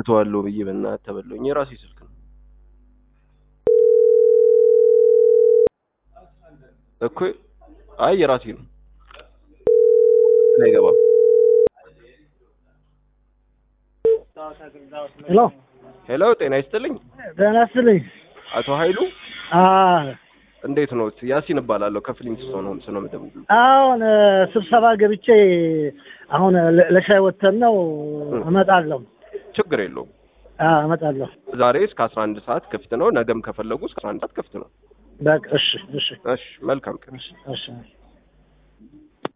እተዋለሁ ብዬ በእናትህ ተበላሁኝ። የራሴ ስልክ ነው እኮ። አይ የራሴ ነው አይገባም። ሄሎ ሄሎ ጤና ይስጥልኝ ደህና ይስጥልኝ። አቶ ኃይሉ አ እንዴት ነው? ያሲን እባላለሁ ከፍሊንት ስቶ ነው ስለ መደቡ አሁን እ፣ ስብሰባ ገብቼ አሁን ለ- ለሻይ ወተን ነው እመጣለሁ። ችግር የለውም። አ እመጣለሁ። ዛሬ እስከ 11 ሰዓት ክፍት ነው። ነገም ከፈለጉ እስከ 11 ሰዓት ክፍት ነው። በቃ እሺ፣ እሺ፣ እሺ መልካም ቀን። እሺ፣ እሺ።